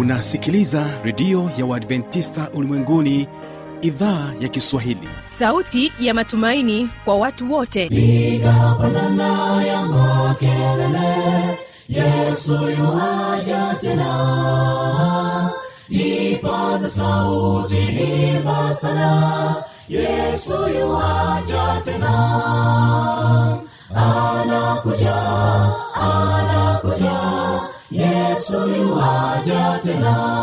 unasikiliza redio ya uadventista ulimwenguni idhaa ya kiswahili sauti ya matumaini kwa watu wote piga pandana ya makelele yesu yuaja tena ipaza sauti imba sana yesu yuaja tena anakuja anakuja yesu yuaja tena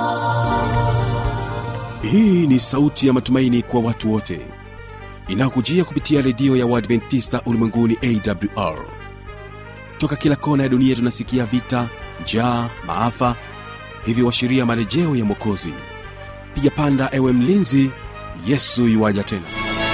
hii ni sauti ya matumaini kwa watu wote inayokujia kupitia redio ya uadventista ulimwenguni awr toka kila kona ya dunia tunasikia vita njaa maafa hivyo washiria marejeo ya mwokozi piga panda ewe mlinzi yesu yuwaja tena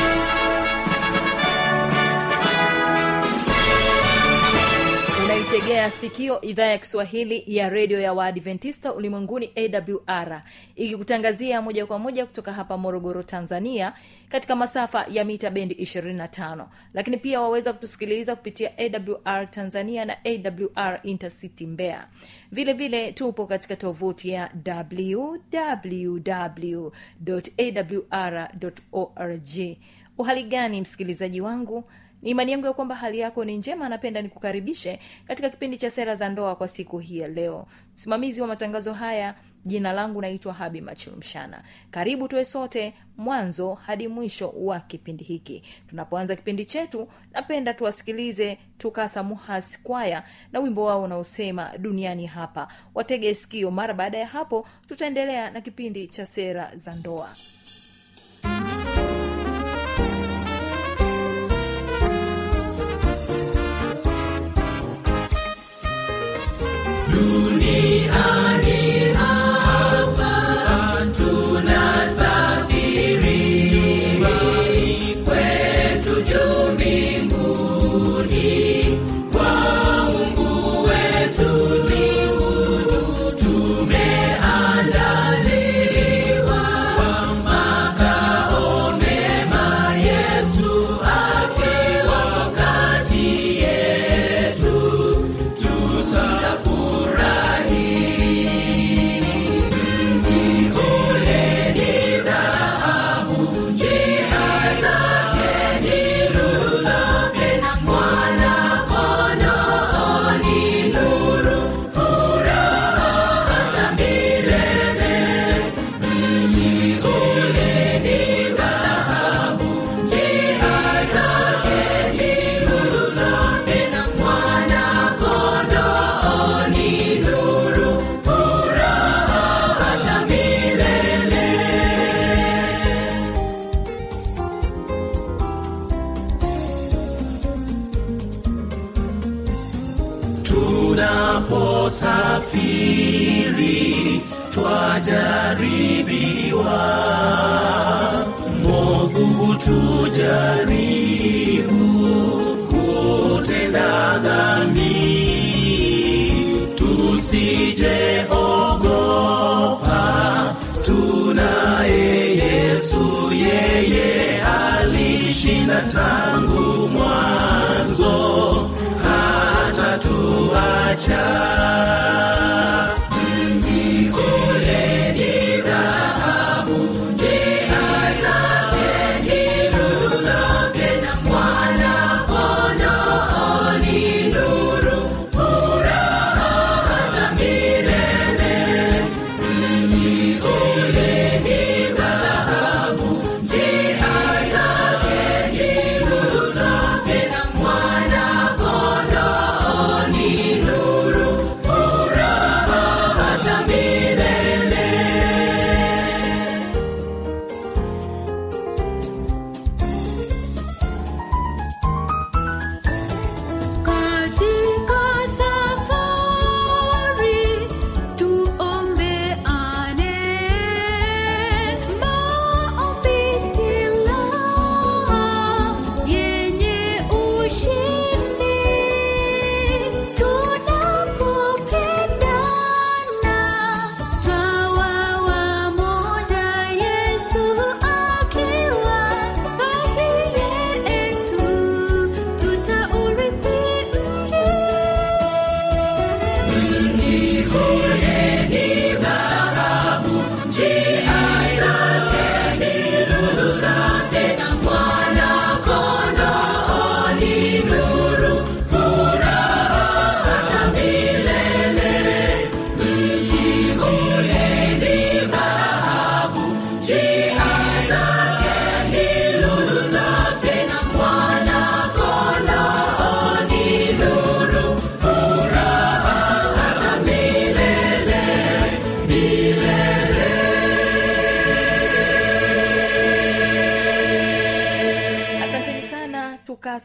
unaitegea sikio idhaa ya kiswahili ya redio ya waadventista ulimwenguni awr ikikutangazia moja kwa moja kutoka hapa morogoro tanzania katika masafa ya mita bendi 25 lakini pia waweza kutusikiliza kupitia awr tanzania na awr intercity mbea vile vile tupo katika tovuti ya www.awr.org uhali gani msikilizaji wangu ni imani yangu ya kwamba hali yako ni njema napenda nikukaribishe katika kipindi cha sera za ndoa kwa siku hii ya leo msimamizi wa matangazo haya jina langu naitwa habi machilumshana karibu tuwe sote mwanzo hadi mwisho wa kipindi hiki tunapoanza kipindi chetu napenda tuwasikilize tukasa muhas kwaya na wimbo wao unaosema duniani hapa watege sikio mara baada ya hapo tutaendelea na kipindi cha sera za ndoa tunaposafiri twajaribiwa movu hutujaribu kutenda dhambi tusijeogopa tunaye yesu yeye alishinda tangu mwanzo hata tuacha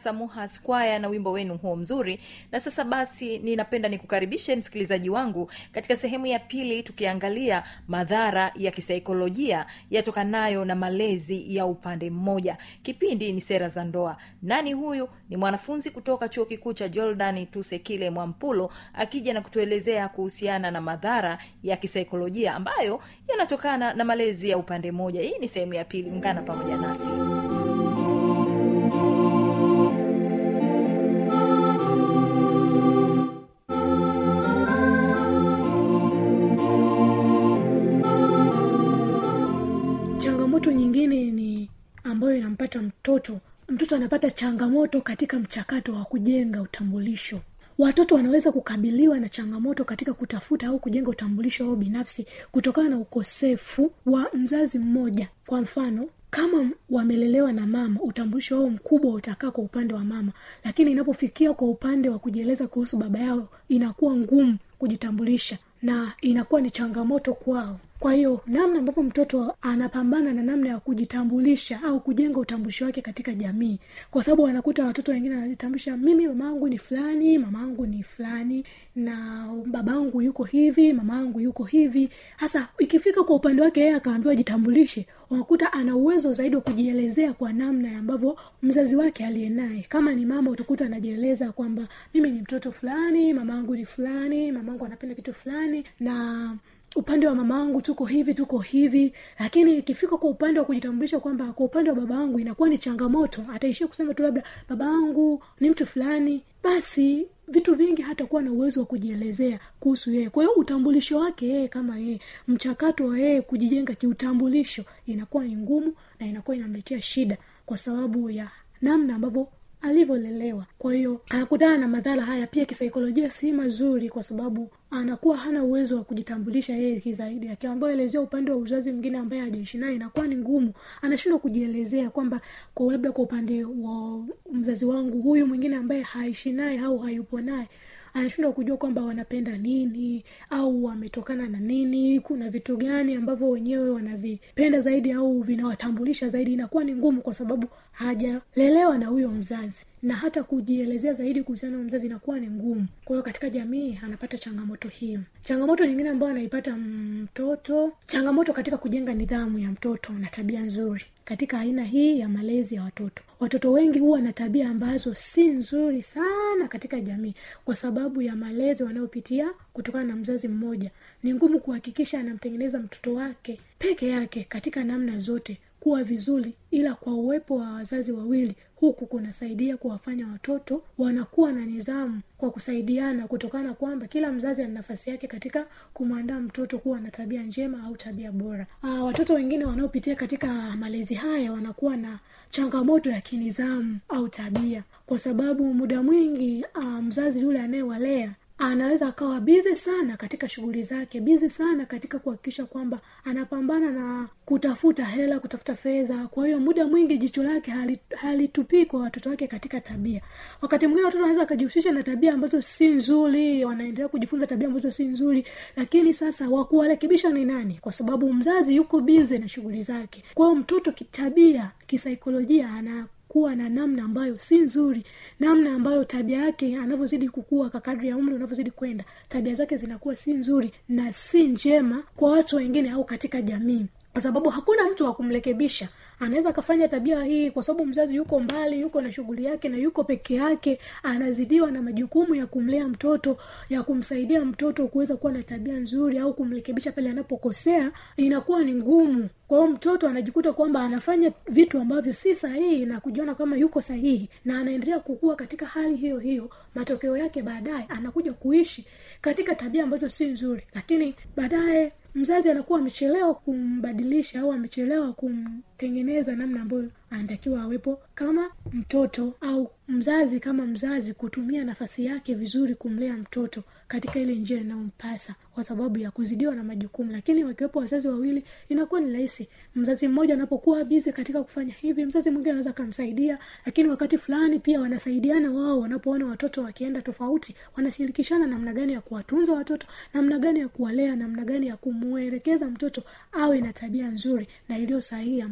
samuha squire na wimbo wenu huo mzuri na sasa basi ninapenda nikukaribishe msikilizaji wangu katika sehemu ya pili tukiangalia madhara ya kisaikolojia yatokanayo na malezi ya upande mmoja kipindi ni sera za ndoa nani huyu ni mwanafunzi kutoka chuo kikuu cha jordan tusekile mwampulo akija na kutuelezea kuhusiana na madhara ya kisaikolojia ambayo yanatokana na malezi ya upande mmoja hii ni sehemu ya pili ungana pamoja nasi changamoto nyingine ni ambayo inampata mtoto mtoto anapata changamoto katika mchakato wa kujenga utambulisho watoto wanaweza kukabiliwa na changamoto katika kutafuta au kujenga utambulisho wao binafsi kutokana na ukosefu wa mzazi mmoja kwa mfano kama wamelelewa na mama utambulisho wao mkubwa utakaa kwa upande wa mama lakini inapofikia kwa upande wa kujieleza kuhusu baba yao inakuwa ngumu kujitambulisha na inakuwa ni changamoto kwao kwa hiyo namna ambavyo mtoto anapambana na namna ya kujitambulisha au kujenga utambulisho wake katika jamii kwa sababu anakuta watoto wengine wanajitambulisha mimi mama yangu ni fulani mama yangu ni fulani na baba yangu yuko hivi mama yangu yuko hivi hasa ikifika kwa upande wake yeye akaambiwa jitambulishe unakuta ana uwezo zaidi wa kujielezea kwa namna ambavyo mzazi wake aliye naye kama ni mama utakuta anajieleza kwamba mimi ni mtoto fulani mama yangu ni fulani mama yangu anapenda kitu fulani na upande wa mama wangu tuko hivi tuko hivi lakini ikifika kwa upande wa kujitambulisha kwamba kwa upande wa baba wangu inakuwa ni changamoto ataishia kusema tu labda baba wangu ni mtu fulani basi vitu vingi hatakuwa na uwezo wa kujielezea kuhusu yeye kwa hiyo utambulisho wake yeye kama yeye mchakato wa yeye kujijenga kiutambulisho inakuwa ni ngumu na inakuwa inamletea shida kwa sababu ya namna ambavyo alivyolelewa kwa hiyo anakutana na madhara haya pia kisaikolojia si mazuri kwa sababu anakuwa hana uwezo wa kujitambulisha yeye kizaidi akiambiwa elezea upande wa uzazi mwingine ambaye hajaishi naye inakuwa ni ngumu anashindwa kujielezea kwamba kwa labda kwa upande wa mzazi wangu huyu mwingine ambaye haishi naye au hayupo naye anashindwa kujua kwamba wanapenda nini au wametokana na nini kuna vitu gani ambavyo wenyewe wanavipenda zaidi au vinawatambulisha zaidi inakuwa ni ngumu kwa sababu hajalelewa na huyo mzazi na hata kujielezea zaidi kuhusiana na mzazi inakuwa ni ngumu kwa hiyo katika jamii anapata changamoto hiyo changamoto nyingine ambayo anaipata mtoto changamoto katika kujenga nidhamu ya mtoto na tabia nzuri katika aina hii ya malezi ya watoto watoto wengi huwa na tabia ambazo si nzuri sana katika jamii kwa sababu ya malezi wanayopitia kutokana na mzazi mmoja ni ngumu kuhakikisha anamtengeneza mtoto wake peke yake katika namna zote kuwa vizuri ila kwa uwepo wa wazazi wawili huku kunasaidia kuwafanya watoto wanakuwa na nidhamu kwa kusaidiana kutokana kwamba kila mzazi ana nafasi yake katika kumwandaa mtoto kuwa na tabia njema au tabia bora Aa, watoto wengine wanaopitia katika malezi haya wanakuwa na changamoto ya kinidhamu au tabia kwa sababu muda mwingi uh, mzazi yule anayewalea anaweza akawa bizi sana katika shughuli zake bizi sana katika kuhakikisha kwamba anapambana na kutafuta hela kutafuta fedha kwa hiyo muda mwingi jicho lake halitupii hali kwa watoto wake katika tabia wakati mwingine watoto wanaweza wakajihusisha na tabia ambazo si nzuri wanaendelea kujifunza tabia ambazo si nzuri lakini sasa wakuwarekebisha ni nani kwa sababu mzazi yuko bizi na shughuli zake kwa hiyo mtoto kitabia kisaikolojia ana kuwa na namna ambayo si nzuri namna ambayo tabia yake anavyozidi kukua kakadri ya umri unavyozidi kwenda tabia zake zinakuwa si nzuri na si njema kwa watu wengine au katika jamii kwa sababu hakuna mtu wa kumrekebisha anaweza akafanya tabia hii kwa sababu mzazi yuko mbali yuko na shughuli yake na yuko peke yake anazidiwa na majukumu ya kumlea mtoto ya kumsaidia mtoto kuweza kuwa na tabia nzuri au kumrekebisha pale anapokosea inakuwa ni ngumu kwa hiyo mtoto anajikuta kwamba anafanya vitu ambavyo si sahihi na kujiona kama yuko sahihi na anaendelea kukua katika hali hiyo hiyo matokeo yake baadaye anakuja kuishi katika tabia ambazo si nzuri lakini baadaye mzazi anakuwa amechelewa kumbadilisha au amechelewa kumtengeneza namna ambayo anatakiwa awepo kama mtoto au mzazi kama mzazi kutumia nafasi yake vizuri kumlea mtoto katika ile njia inayompasa kwa sababu ya kuzidiwa na majukumu lakini wakiwepo wazazi wawili inakuwa ni rahisi mzazi mmoja anapokuwa bizi katika kufanya hivi mzazi mwingine anaweza akamsaidia lakini wakati fulani pia wanasaidiana wao wanapoona watoto wakienda tofauti wanashirikishana namna gani ya kuwatunza watoto namna gani ya kuwalea namna gani ya kumwelekeza mtoto awe na tabia nzuri na iliyo sahihi ambayo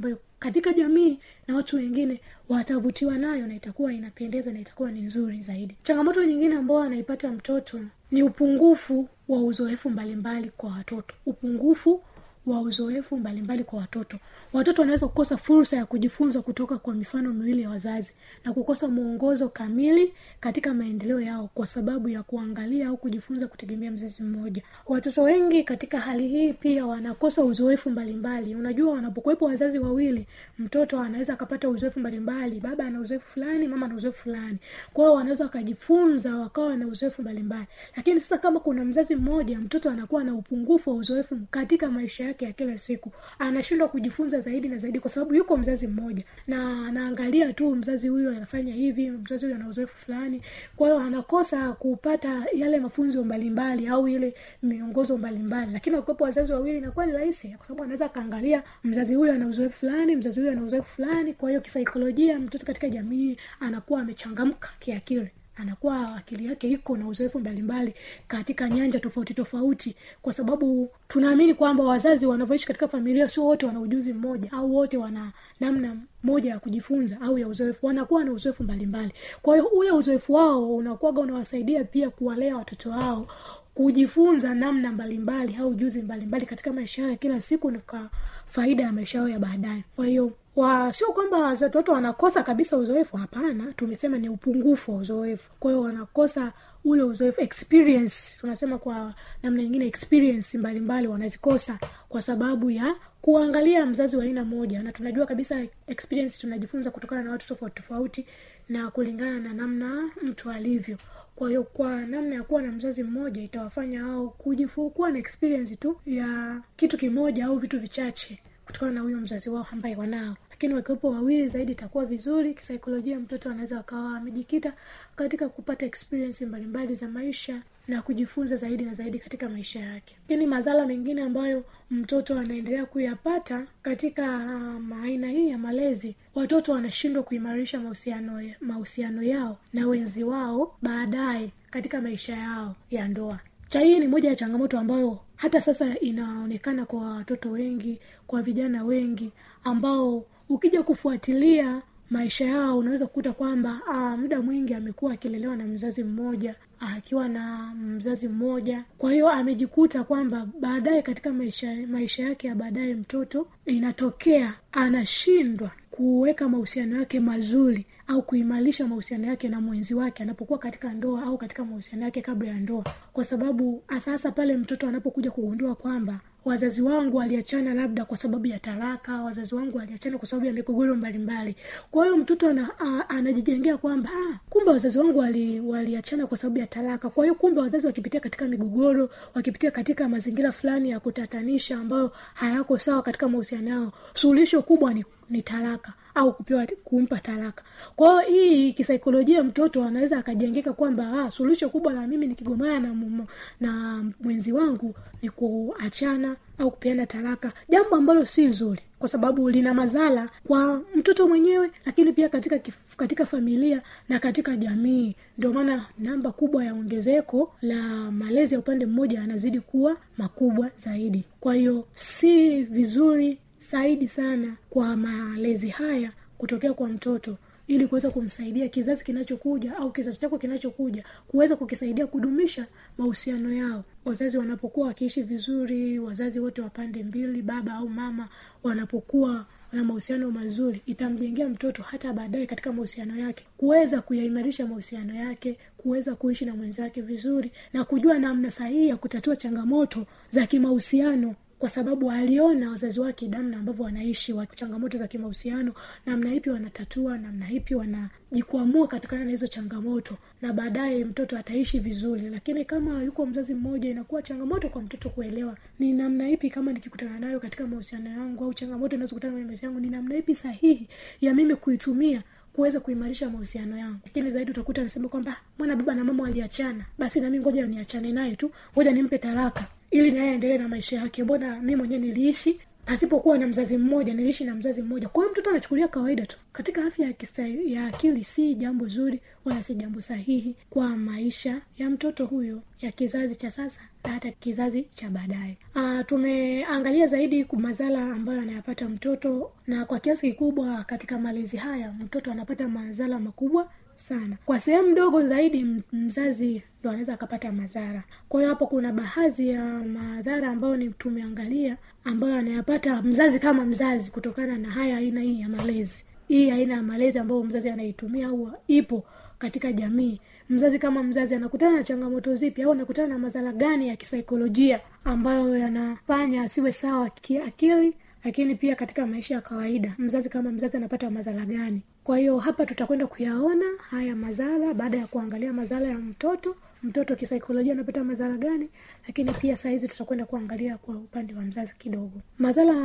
katika jamii na watu wengine watavutiwa nayo na itakuwa inapendeza na itakuwa ni nzuri zaidi changamoto nyingine ambayo anaipata mtoto ni upungufu wa uzoefu mbalimbali kwa watoto upungufu wa uzoefu mbalimbali kwa watoto watoto wanaweza kukosa fursa ya kujifunza kutoka kwa mifano miwili ya wazazi na kukosa mwongozo kamili katika maendeleo yao kwa sababu ya kuangalia au kujifunza kutegemea mzazi mmoja watoto wengi katika hali hii pia wanakosa uzoefu mbalimbali unajua wanapokuwepo wazazi wawili mtoto anaweza akapata uzoefu mbalimbali baba ana uzoefu fulani mama ana uzoefu fulani kwa hiyo wanaweza wakajifunza wakawa na uzoefu mbalimbali lakini sasa kama kuna mzazi mmoja mtoto anakuwa na upungufu wa uzoefu katika maisha yake ya kila siku anashindwa kujifunza zaidi na zaidi kwa sababu yuko mzazi mmoja na anaangalia tu mzazi huyu anafanya hivi mzazi huyu ana uzoefu fulani kwa hiyo anakosa kupata yale mafunzo mbalimbali au ile miongozo mbalimbali lakini wakiwepo wazazi wawili inakuwa ni rahisi kwa sababu anaweza akaangalia mzazi huyu ana uzoefu fulani mzazi huyu ana uzoefu fulani kwa hiyo kisaikolojia mtoto katika jamii anakuwa amechangamka kiakili anakuwa akili yake iko na uzoefu mbalimbali katika nyanja tofauti tofauti kwa sababu tunaamini kwamba wazazi wanavyoishi katika familia sio wote wana ujuzi mmoja au wote wana namna moja ya kujifunza au ya uzoefu wanakuwa na uzoefu mbalimbali kwa hiyo ule uzoefu wao unakuwaga unawasaidia pia kuwalea watoto wao kujifunza namna mbalimbali au ujuzi mbalimbali katika maisha yao ya kila siku na kwa faida ya maisha yao ya baadaye kwa hiyo wa sio kwamba watoto wanakosa kabisa uzoefu hapana tumesema ni upungufu wa uzoefu kwa hiyo wanakosa ule uzoefu experience tunasema kwa namna nyingine experience mbalimbali wanazikosa kwa sababu ya kuangalia mzazi wa aina moja na tunajua kabisa experience tunajifunza kutokana na watu tofauti tofauti na kulingana na namna mtu alivyo kwa hiyo kwa namna ya kuwa na mzazi mmoja itawafanya au kujifu kuwa na experience tu ya kitu kimoja au vitu vichache kutokana na huyo mzazi wao ambaye wanao lakini wakiwepo wawili zaidi itakuwa vizuri kisaikolojia mtoto anaweza akawa amejikita katika kupata experience mbalimbali za maisha na kujifunza zaidi na zaidi katika maisha yake lakini madhara mengine ambayo mtoto anaendelea kuyapata katika um, aina hii ya malezi watoto wanashindwa kuimarisha mahusiano mahusiano yao na wenzi wao baadaye katika maisha yao ya ndoa cha hii ni moja ya changamoto ambayo hata sasa inaonekana kwa watoto wengi kwa vijana wengi ambao ukija kufuatilia maisha yao unaweza kukuta kwamba ah, muda mwingi amekuwa akilelewa na mzazi mmoja akiwa na mzazi mmoja kwa hiyo amejikuta kwamba baadaye katika maisha maisha yake ya baadaye mtoto inatokea anashindwa kuweka mahusiano yake mazuri au kuimarisha mahusiano yake na mwenzi wake anapokuwa katika ndoa au katika mahusiano yake kabla ya ndoa kwa sababu sasa pale mtoto anapokuja kugundua kwamba wazazi wangu waliachana labda kwa sababu ya talaka wazazi wangu waliachana kwa sababu ya migogoro mbalimbali kwa hiyo mtoto ana, a, anajijengea kwamba ah, kumbe wazazi wangu wali, waliachana kwa sababu ya talaka kwa hiyo kumbe wazazi wakipitia katika migogoro wakipitia katika mazingira fulani ya kutatanisha ambayo hayako sawa katika mahusiano yao suluhisho kubwa ni, ni talaka au kupewa kumpa talaka kwa hiyo hii kisaikolojia mtoto anaweza akajengeka kwamba ah, suluhisho kubwa la mimi nikigomana na, mumo, na mwenzi wangu ni kuachana au kupeana talaka jambo ambalo si zuri kwa sababu lina madhara kwa mtoto mwenyewe lakini pia katika kif, katika familia na katika jamii ndio maana namba kubwa ya ongezeko la malezi ya upande mmoja yanazidi kuwa makubwa zaidi kwa hiyo si vizuri zaidi sana kwa malezi haya kutokea kwa mtoto ili kuweza kumsaidia kizazi kinachokuja au kizazi chako kinachokuja kuweza kukisaidia kudumisha mahusiano yao wazazi wanapokuwa wakiishi vizuri wazazi wote wa pande mbili baba au mama wanapokuwa na mahusiano mazuri itamjengea mtoto hata baadaye katika mahusiano yake kuweza kuyaimarisha mahusiano yake kuweza kuishi na mwenzake vizuri na kujua namna sahihi ya kutatua changamoto za kimahusiano kwa sababu aliona wazazi wake namna ambavyo wanaishi wa changamoto za kimahusiano namna ipi wanatatua namna ipi wanajikwamua katikana na hizo changamoto na baadaye mtoto ataishi vizuri lakini kama yuko mzazi mmoja inakuwa changamoto kwa mtoto kuelewa ni namna ipi kama nikikutana nayo katika mahusiano yangu au changamoto inazokutana kwenye maisha yangu ni namna ipi sahihi ya mimi kuitumia kuweza kuimarisha mahusiano yangu lakini zaidi utakuta anasema kwamba mwana baba na mama waliachana basi nami ngoja niachane naye tu ngoja nimpe talaka ili naye aendelee na maisha yake mbona mi mwenyewe niliishi pasipokuwa na mzazi mmoja niliishi na mzazi mmoja kwa hiyo mtoto anachukulia kawaida tu katika afya ya, kisa, ya akili si jambo zuri wala si jambo sahihi kwa maisha ya mtoto huyo ya kizazi cha sasa na hata kizazi cha baadaye Ah, tumeangalia zaidi madhara ambayo anayapata mtoto na kwa kiasi kikubwa katika malezi haya mtoto anapata madhara makubwa sana kwa sehemu ndogo zaidi m- mzazi ndo anaweza akapata madhara kwa hiyo hapo kuna baadhi ya madhara ambayo ni tumeangalia ambayo anayapata mzazi kama mzazi kutokana na haya aina hii ya malezi hii aina ya malezi ambayo mzazi anaitumia au ipo katika jamii mzazi kama mzazi anakutana na changamoto zipi au anakutana na madhara gani ya kisaikolojia ambayo yanafanya asiwe sawa kiakili lakini pia katika maisha ya kawaida mzazi kama mzazi anapata madhara gani kwa hiyo hapa tutakwenda kuyaona haya madhara baada ya kuangalia madhara ya mtoto mtoto kisaikolojia anapata madhara gani lakini pia sahizi tutakwenda kuangalia kwa upande wa mzazi kidogo madhara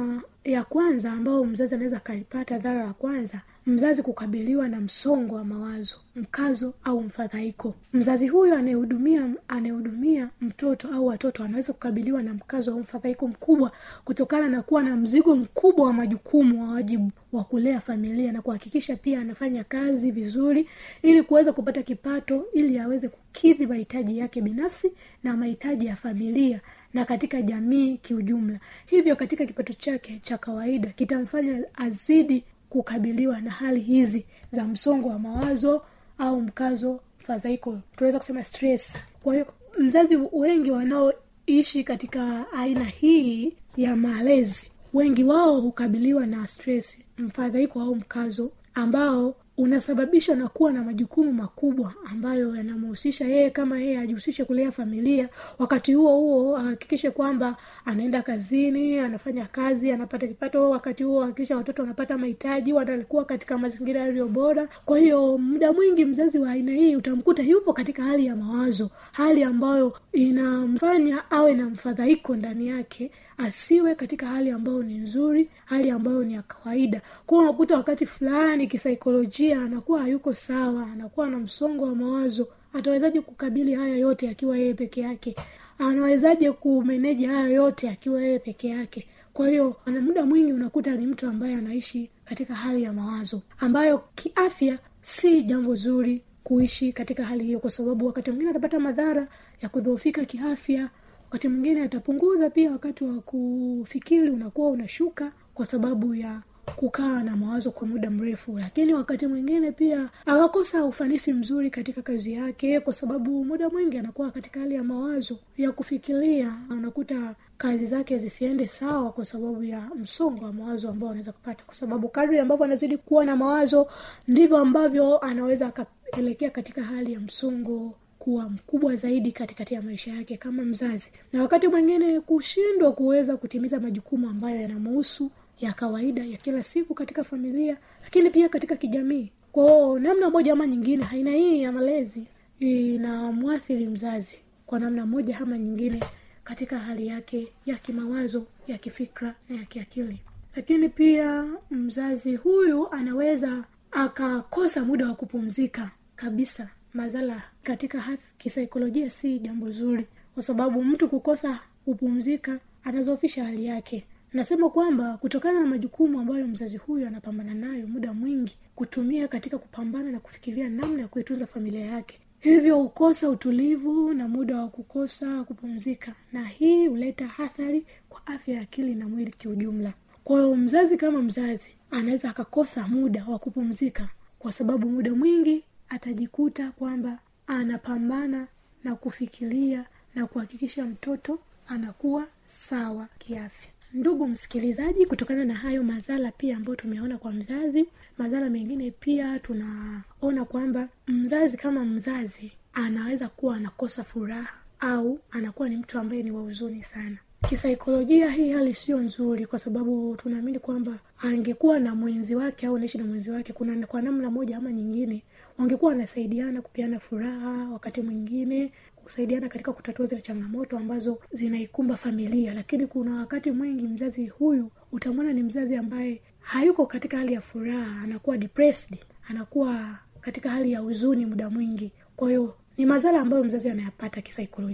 ya kwanza ambayo mzazi anaweza akalipata dhara la kwanza mzazi kukabiliwa na msongo wa mawazo mkazo au mfadhaiko mzazi huyo anayehudumia anayehudumia mtoto au watoto anaweza kukabiliwa na mkazo au mfadhaiko mkubwa kutokana na kuwa na mzigo mkubwa wa majukumu wa wajibu wa kulea familia na kuhakikisha pia anafanya kazi vizuri ili kuweza kupata kipato ili aweze kukidhi mahitaji yake binafsi na mahitaji ya familia na katika jamii kiujumla hivyo katika kipato chake cha kawaida kitamfanya azidi kukabiliwa na hali hizi za msongo wa mawazo au mkazo fadhaiko tunaweza kusema stress kwa hiyo mzazi wengi wanaoishi katika aina hii ya malezi wengi wao hukabiliwa na stress mfadhaiko au mkazo ambao unasababishwa na kuwa na majukumu makubwa ambayo yanamhusisha yeye kama yeye ajihusishe kulea familia wakati huo huo ahakikishe kwamba anaenda kazini anafanya kazi anapata kipato wakati huo ahakikisha watoto wanapata mahitaji wanakuwa katika mazingira yaliyo bora kwa hiyo muda mwingi mzazi wa aina hii utamkuta yupo katika hali ya mawazo hali ambayo inamfanya awe na mfadhaiko ndani yake asiwe katika hali ambayo ni nzuri hali ambayo ni ya kawaida kuwa unakuta wakati fulani kisaikolojia anakuwa hayuko sawa anakuwa na msongo wa mawazo atawezaje kukabili haya yote akiwa yeye peke yake anawezaje kumeneji haya yote akiwa yeye peke yake kwa hiyo ana muda mwingi unakuta ni mtu ambaye anaishi katika hali ya mawazo ambayo kiafya si jambo zuri kuishi katika hali hiyo kwa sababu wakati mwingine atapata madhara ya kudhoofika kiafya wakati mwingine atapunguza pia wakati wa kufikiri unakuwa unashuka kwa sababu ya kukaa na mawazo kwa muda mrefu lakini wakati mwingine pia akakosa ufanisi mzuri katika kazi yake kwa sababu muda mwingi anakuwa katika hali ya mawazo ya kufikiria unakuta kazi zake zisiende sawa kwa sababu ya msongo wa mawazo ambao anaweza kupata kwa sababu kadri ambavyo anazidi kuwa na mawazo ndivyo ambavyo anaweza akaelekea katika hali ya msongo kuwa mkubwa zaidi katikati ya maisha yake kama mzazi na wakati mwingine kushindwa kuweza kutimiza majukumu ambayo yanamuhusu ya kawaida ya kila siku katika familia lakini pia katika kijamii kwao namna moja ama nyingine aina hii ya malezi inamwathiri mzazi kwa namna moja ama nyingine katika hali yake ya kimawazo ya kifikra na ya kiakili lakini pia mzazi huyu anaweza akakosa muda wa kupumzika kabisa madhara katika haf- kisaikolojia si jambo zuri kwa sababu mtu kukosa kupumzika anazofisha hali yake nasema kwamba kutokana na majukumu ambayo mzazi huyu anapambana nayo muda mwingi kutumia katika kupambana na kufikiria namna ya kuitunza familia yake hivyo hukosa utulivu na muda wa kukosa kupumzika na hii huleta athari kwa afya ya akili na mwili kiujumla kwa hiyo mzazi kama mzazi anaweza akakosa muda wa kupumzika kwa sababu muda mwingi atajikuta kwamba anapambana na kufikiria na kuhakikisha mtoto anakuwa sawa kiafya ndugu msikilizaji kutokana na hayo madhara pia ambayo tumeona kwa mzazi madhara mengine pia tunaona kwamba mzazi kama mzazi anaweza kuwa anakosa furaha au anakuwa ni mtu ambaye ni wa huzuni sana kisaikolojia hii hali sio nzuri kwa sababu tunaamini kwamba angekuwa na mwenzi wake au naishi na mwenzi wake kuna kwa namna moja ama nyingine wangekuwa wanasaidiana kupeana furaha wakati mwingine kusaidiana katika kutatua zile changamoto ambazo zinaikumba familia lakini kuna wakati mwingi mzazi huyu utamwona ni mzazi ambaye hayuko katika hali ya furaha anakuwa depressed anakuwa katika hali ya huzuni muda mwingi kwa hiyo ni madhara ambayo mzazi anayapata kisaikolojia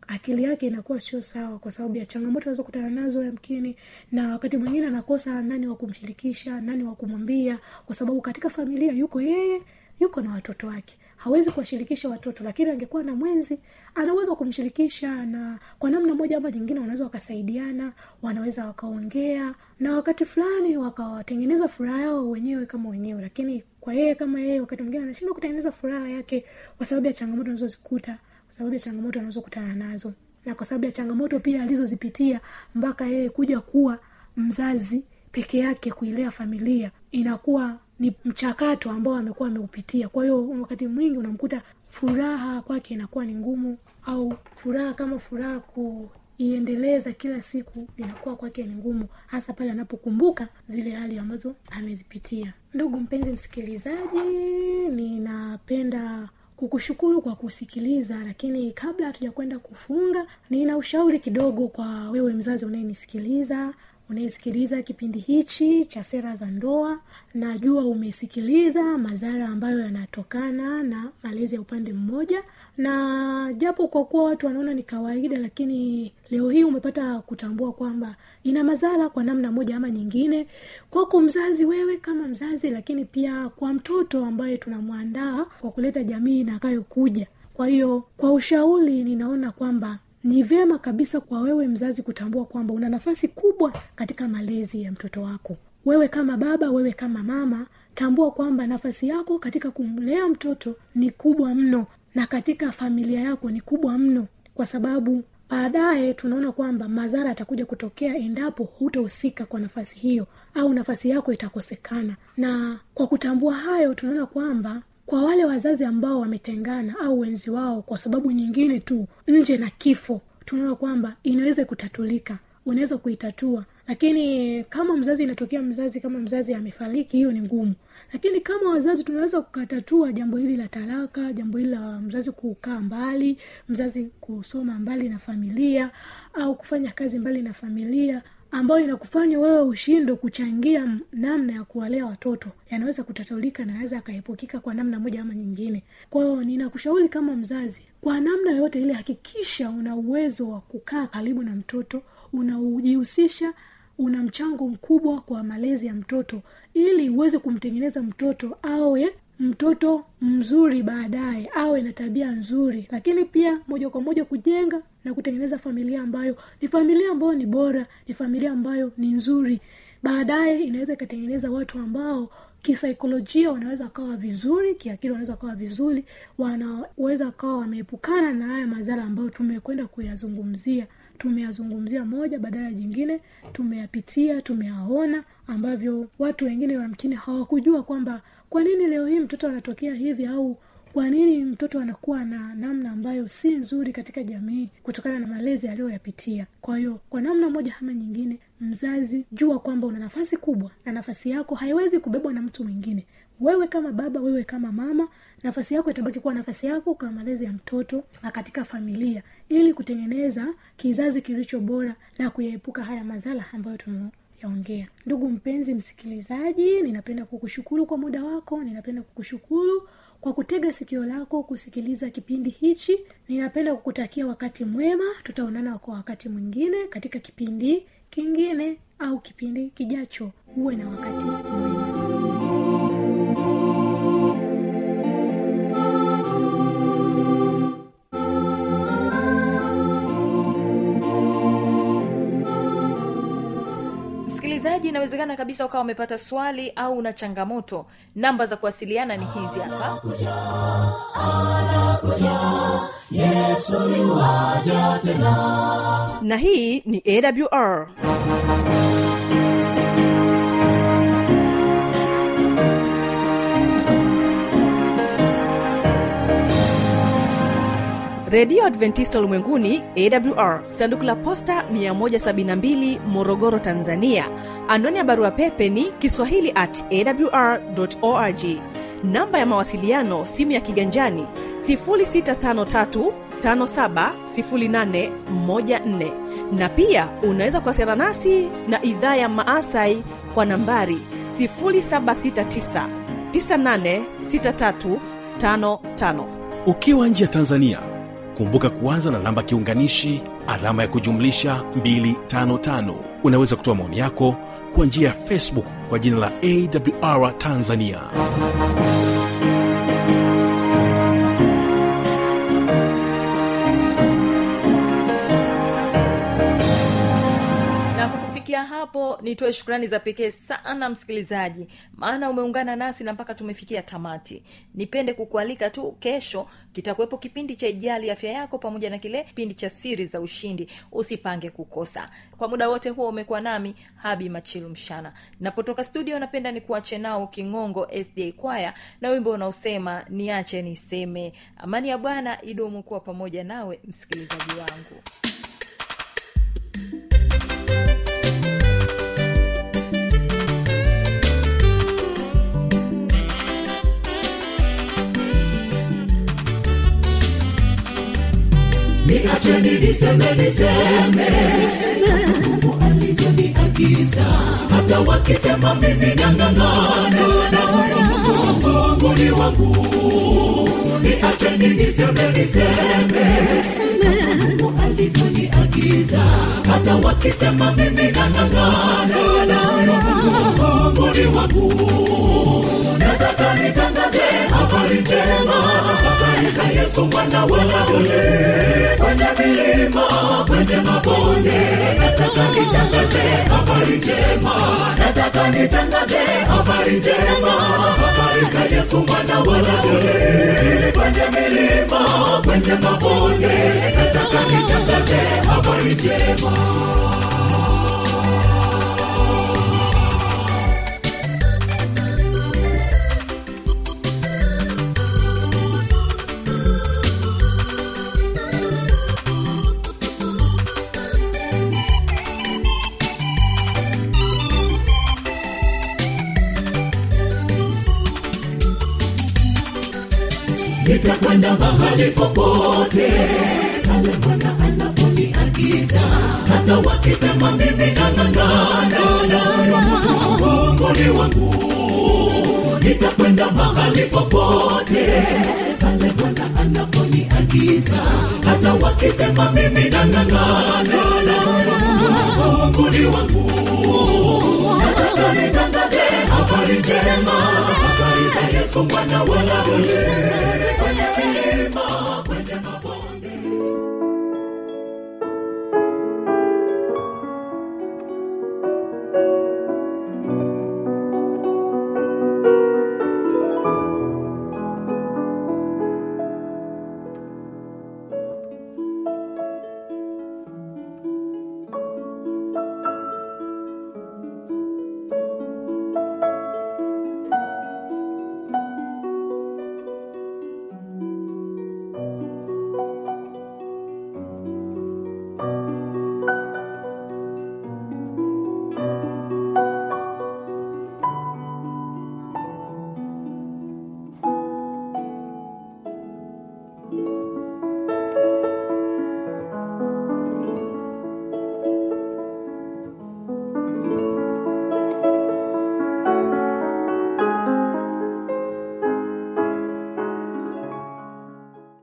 akili yake inakuwa sio sawa kwa sababu ya changamoto anazokutana nazo yamkini na wakati mwingine anakosa nani wa kumshirikisha nani wa kumwambia kwa sababu katika familia yuko yeye yuko na watoto wake hawezi kuwashirikisha watoto lakini angekuwa na mwenzi anaweza kumshirikisha na kwa namna moja ama nyingine wanaweza wakasaidiana wanaweza wakaongea na wakati fulani wakawatengeneza furaha yao wenyewe kama wenyewe lakini kwa yeye kama yeye wakati mwingine anashindwa kutengeneza furaha yake kwa sababu ya changamoto anazozikuta kwa sababu ya changamoto anazokutana nazo na kwa sababu ya changamoto pia alizozipitia mpaka yeye kuja kuwa mzazi peke yake kuilea familia inakuwa ni mchakato ambao amekuwa ameupitia kwa hiyo wakati mwingi unamkuta furaha kwake inakuwa ni ngumu au furaha kama furaha kuiendeleza kila siku inakuwa kwake ni ngumu hasa pale anapokumbuka zile hali ambazo amezipitia ndugu mpenzi msikilizaji ninapenda kukushukuru kwa kusikiliza lakini kabla hatuja kwenda kufunga nina ushauri kidogo kwa wewe mzazi unayenisikiliza unayesikiliza kipindi hichi cha sera za ndoa najua umesikiliza madhara ambayo yanatokana na malezi ya upande mmoja na japo kwa kuwa watu wanaona ni kawaida lakini leo hii umepata kutambua kwamba ina madhara kwa namna moja ama nyingine kwako mzazi wewe kama mzazi lakini pia kwa mtoto ambaye tunamwandaa kwa kuleta jamii inakayokuja kwa hiyo kwa ushauri ninaona kwamba ni vyema kabisa kwa wewe mzazi kutambua kwamba una nafasi kubwa katika malezi ya mtoto wako wewe kama baba wewe kama mama tambua kwamba nafasi yako katika kumlea mtoto ni kubwa mno na katika familia yako ni kubwa mno kwa sababu baadaye tunaona kwamba madhara yatakuja kutokea endapo hutahusika kwa nafasi hiyo au nafasi yako itakosekana na kwa kutambua hayo tunaona kwamba kwa wale wazazi ambao wametengana au wenzi wao kwa sababu nyingine tu nje na kifo tunaona kwamba inaweza kutatulika unaweza kuitatua lakini kama mzazi inatokea mzazi kama mzazi amefariki hiyo ni ngumu lakini kama wazazi tunaweza kukatatua jambo hili la talaka jambo hili la mzazi kukaa mbali mzazi kusoma mbali na familia au kufanya kazi mbali na familia ambayo inakufanya wewe ushindo kuchangia namna ya kuwalea watoto yanaweza kutatulika na naweza akaepukika kwa namna moja ama nyingine kwa hiyo ninakushauri kama mzazi kwa namna yoyote ile hakikisha una uwezo wa kukaa karibu na mtoto unaujihusisha una mchango mkubwa kwa malezi ya mtoto ili uweze kumtengeneza mtoto awe mtoto mzuri baadaye awe na tabia nzuri lakini pia moja kwa moja kujenga na kutengeneza familia ambayo ni familia ambayo ni bora ni familia ambayo ni nzuri baadaye inaweza ikatengeneza watu ambao kisaikolojia wanaweza wakawa vizuri kiakili wanaweza wakawa vizuri wanaweza wakawa wameepukana na haya madhara ambayo tumekwenda kuyazungumzia tumeyazungumzia moja badala ya jingine tumeyapitia tumeyaona ambavyo watu wengine wamkini hawakujua kwamba kwa nini leo hii mtoto anatokea hivi au kwa nini mtoto anakuwa na namna ambayo si nzuri katika jamii kutokana na malezi aliyoyapitia kwa hiyo kwa namna moja ama nyingine mzazi jua kwamba una nafasi kubwa na nafasi yako haiwezi kubebwa na mtu mwingine wewe kama baba wewe kama mama nafasi yako itabaki kuwa nafasi yako kwa malezi ya mtoto na katika familia ili kutengeneza kizazi kilicho bora na kuyaepuka haya madhara ambayo tume yaongea ndugu mpenzi msikilizaji ninapenda kukushukuru kwa muda wako ninapenda kukushukuru kwa kutega sikio lako kusikiliza kipindi hichi ninapenda kukutakia wakati mwema tutaonana kwa wakati mwingine katika kipindi kingine au kipindi kijacho huwe na wakati mwema msikilizaji inawezekana kabisa ukawa umepata swali au una changamoto namba za kuwasiliana ni hizi hapa yesoja tena na hii ni awr redio adventista ulimwenguni awr sanduku la posta 172 morogoro tanzania anwani ya barua pepe ni kiswahili at awr org namba ya mawasiliano simu ya kiganjani 653 570814 na pia unaweza kuwasiliana nasi na idhaa ya maasai kwa nambari 769 986355 ukiwa nje ya tanzania kumbuka kuanza na namba kiunganishi alama ya kujumlisha 255 unaweza kutoa maoni yako kwa njia ya facebook kwa jina la awr tanzania na kwa kufikia hapo nitoe shukrani za pekee sana msikilizaji maana umeungana nasi na mpaka tumefikia tamati nipende kukualika tu kesho kitakuwepo kipindi cha ijali afya yako pamoja na kile kipindi cha siri za ushindi usipange kukosa kwa muda wote huo umekuwa nami habi machilu mshana napotoka studio napenda nikuache nao kingongo sda kwaya na wimbo unaosema niache niseme amani ya bwana idumu kuwa pamoja nawe msikilizaji wangu niacheni niseme niseme mungu alivyoniagiza hata wakisema mimi nang'ang'ana mungu ni wangu niacheni niseme niseme mungu alivyoniagiza hata wakisema mimi nang'ang'ana mungu ni wangu nataka nitangaze habari njema habari za yesu mwana wa Daudi kwenye milima kwenye mabonde nataka nitangaze habari njema nataka nitangaze habari njema habari za yesu mwana wa Daudi kwenye milima kwenye mabonde nataka nitangaze habari njema nitakwenda mahali popote pale bwana anaponiagiza hata wakisema mimi nang'ang'ana mungu ni wangu nitakwenda mahali popote pale bwana anaponiagiza hata wakisema mimi nang'ang'ana mungu ni wangu nataka nitangaze habari njema habari za yesu mwana wa Daudi kwenye milima kwenye mabonde